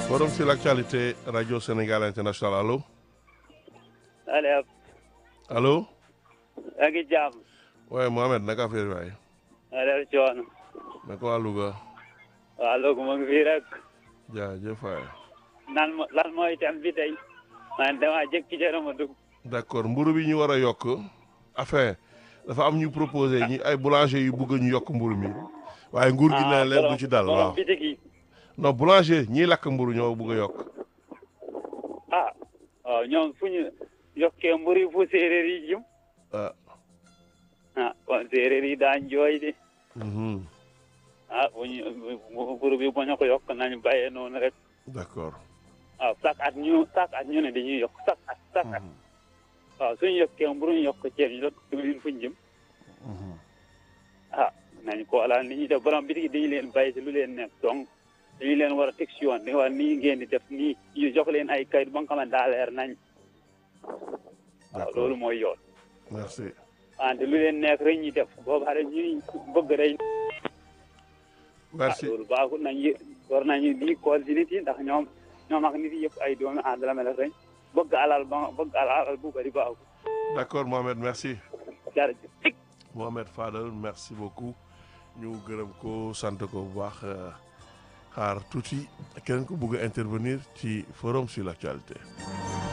Forum sur l'actualité Radio Sénégal International allo allo. allo. yaa ngi jàmm. waaye Mohamed naka affaire waay. allo coono. naka waa Louga. waaw Louga mu ngi fii rek. jaajëf waay. nan mo lan mooy thème bi tey. man damaa jékki ca ma dugg. d'accord mburu bi ñu war a yokk. enfin dafa am ñu proposé ñi ay boulanger yu bëgg ñu yokk mburu mi. waaye nguur gi ne leen du ci dal waaw. bitik yi. non boulanger ñiy lakk mburu ñoo bëgg a yokk. ah waaw ñoom fu ñu yokkee mburu yi fu séeréer yi jëm. ah. ah kon séeréer yi daañ jooy de. mhm. ah bu ñu mburu bi bu ñu ko yokk nañu bàyyee noonu rek. d'accord. waaw chaque at ñu chaque at ñu ne dañuy yokk chaque at chaque at. Mhm. waaw suñu yokkee mburu ñu yokk ceeb ñu yokk diwlin fu ñu jëm. Mhm. ah nañ ko wala ni ñuy def borom bitik yi dañu leen bàyyi si lu leen nekk donc dañu leen war a teg si yoon dañu war nii ngeen di def nii ñu jox leen ay kayit ba nga xamante daa leer nañ waaw D'accord. loolu mooy yoon merci. wante lu leen nekk rek ñuy def booba rek ñuy bëgg rek ah merci loolu baaxul nañ yë- war nañu di kool si nit yi ndax ñoom ñoom ak nit yi yëpp ay doomi àndala mel rek bëgg alal ba bëgg alal bu bari baaxul d'accord Mohamed merci. jërëjëf Mohamed Fadel merci beaucoup ñu gërëm ko sant ko bu baax euh, xaar tuuti keneen ko bëgg a intervenir ci forum sur l'actualité